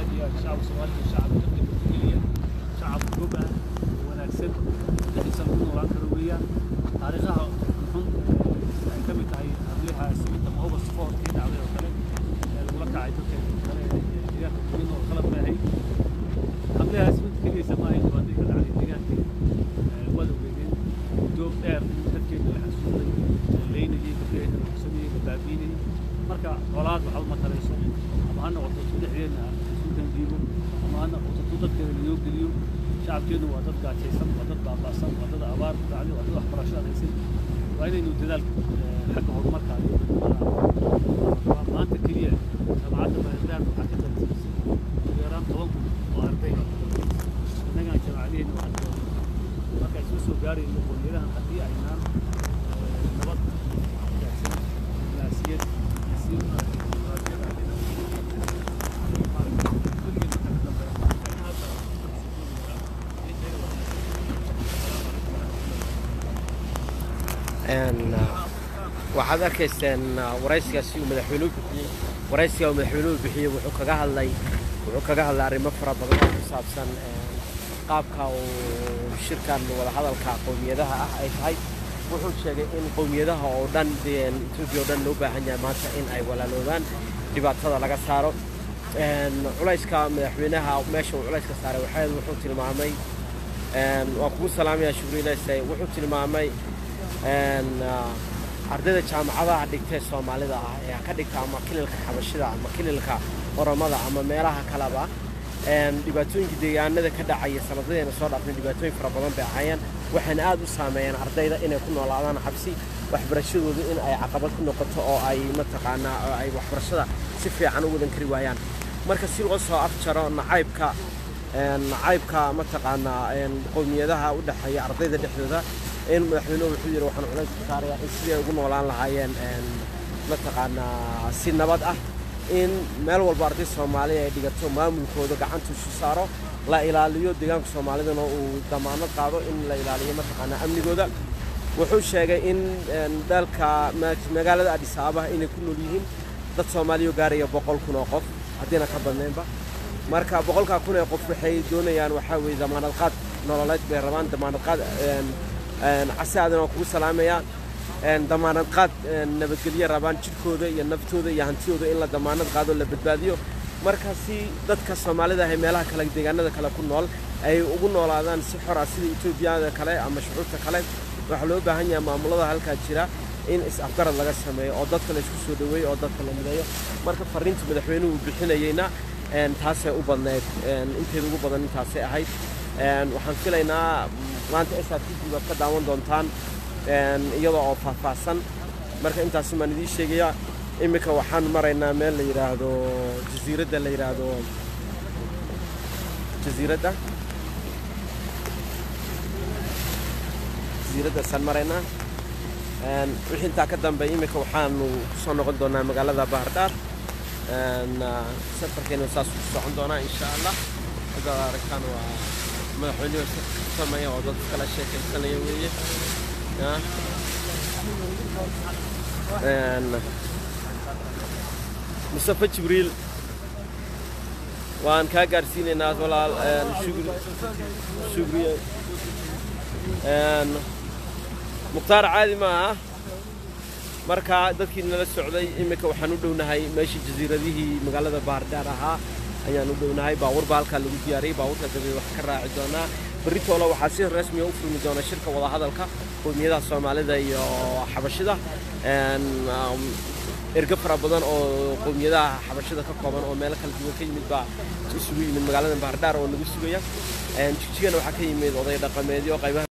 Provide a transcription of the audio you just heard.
aad iyo aad shacabka soomaalida shacabka dadka nabadgeliya shacab gob ah oo wanaagsan dhexdiisa lagu noolaan karo weeyaan taariikhaha xun ay ka mid tahay habliha siminta mahoba spoortkii dhacday oo kale ee lagula kacay dadka kale ee deegaanka kuwin oo qalad bay ahayd habliha siminta keliyaysa maaha dhibaatay ka dhacday deegaanka waad ogeydeen muddo dheer dadkeena la xasuuday leynayay dadkeena la xusanayay la baabiinayay marka colaad waxba ma tarayso ama ha noqoto tu dhexdeena isuukan diibo ama ha noqoto tu dadkeena layoo geliyo shacabkeenu waa dad gaajaysan waa dad baaba'san waa dad abaar ku dhacday waa dad waxbarasho adaysan waa inaynu dadaalka xagga horumarka iyo midnimada waa maanta keliya jaamacadda baaritaan waxaa ka tartiibisay ugu yaraan toban kun oo arday innagaan jaamacadaheenna waxaan doonay marka isku soo gaarayno qowmiyadahan haddii aynaan nabad gaarsan naasiyad si waxaad arkayseen waraysigaasi uu madaxweynuhu bixiyey waraysiga uu madaxweynuhu bixiyey wuxuu kaga hadlay wuxuu kaga hadlay arrimo fara badan oo ku saabsan qaabka uu shirkan wadahadalka qowmiyadaha ah ay tahay wuxuu sheegay in qowmiyadaha oo dhan etoobiya oo dhan loo baahan yahay maanta in ay walaaloobaan dhibaatada laga saaro culayska madaxweynaha meesha uu culayska saaray waxayd wuxuu tilmaamay waan kugu salaamayaa shukriilese wuxuu tilmaamay ardayda jaamacadaha dhigtee soomaalida ah ee ka dhigta ama kililka xabashida ama kililka oromada ama meelaha kaleba dhibaatooyinka deegaanada ka dhacaya sanadadeena soo dhaafnay dhibaatooyin fara badan bay ahaayeen waxayna aad u saameeyeen ardayda inay ku noolaadaan xabsi waxbarashadoodu in ay caqabad ku noqoto oo ay mataqaanaa oo ay waxbarashada si fiican u wadan kari waayaan marka si loo soo afjaro nacaybka nacaybka mataqaanaa qowmiyadaha u dhexeeya ardayda dhexdooda in madaxweynuhu wuxuu yidhi waxaan culays ku saarayaa in siday ugu noolaan lahaayeen mataqaanaa si nabad ah in meel walba arday soomaaliya ay dhigato maamulkooda gacanta isu saaro la ilaaliyo deegaanka soomaalidana uu damaanad qaado in la ilaaliyo mataqaanaa amnigooda wuxuu sheegay in dalka magaalada adis ababa inay ku nool yihiin dad soomaaliya gaaraya boqol kun oo qof haddiina ka badnaynba marka boqolkaa kun ee qof waxay doonayaan waxaa weeye damaanad qaad nololeed bay rabaan damaanad qaad casi aadan waa kugu salaamayaa damaanad qaad nabadgelyo rabaan jidhkooda iyo naftooda iyo hantidooda in la damaanad qaado la badbaadiyo marka si dadka soomaalida ah ee meelaha kale deegaanada kale ku nool ay ugu noolaadaan si xor ah sida etoobiyada kale ama shucuubta kale waxaa loo baahan yahay maamulada halkaa jira in is-afgarad laga sameeyo oo dadka la isku soo dhoweeyo oo dadka la mideeyo marka fariinta madaxweynuhu uu bixinayeyna taasay u badnayd inteeda ugu badan intaasay ahayd waxaan filaynaa maanta s r t v baad ka daawan doontaan iyadoo oo faahfaahsan marka intaasi baan idiin sheegaya iminka waxaan maraynaa meel la yidhaahdo jasiiradda la yidhaahdo jasiiradda jasiiraddaasaan maraynaa wixii intaa ka dambeey iminka waxaanu kusoo noqon doonaa magaalada bahardhaar safarkeena saas ku socon doonaa insha allah hadaad aragtaan waa madaxweynuhu samaya oo dad kala sheekaysanaya weeye mustafa jibriil waan kaa gaarsiinaynaa walaal shugriye mukhtaar caadi maaha marka dadkii nala socday iminka waxaan u dhownahay meeshii jasiiradihii magaalada bahardhaar ahaa ayaan u dhownahay baabuur baa halkaa lagu diyaariyey baabuurka dabeed wax ka raaci doonaa berritoola waxaa si rasmiya u furmi doona shirka wadahadalka qowmiyadaha soomaalida iyo xabashida ergo fara badan oo qowmiyadaha xabashida ka kooban oo meelo kala duwan ka yimid baa isugu yimid magaalada bahardhaar oo lagu sugaya jigjigana waxaa ka yimid oday dhaqameedyo qaybaha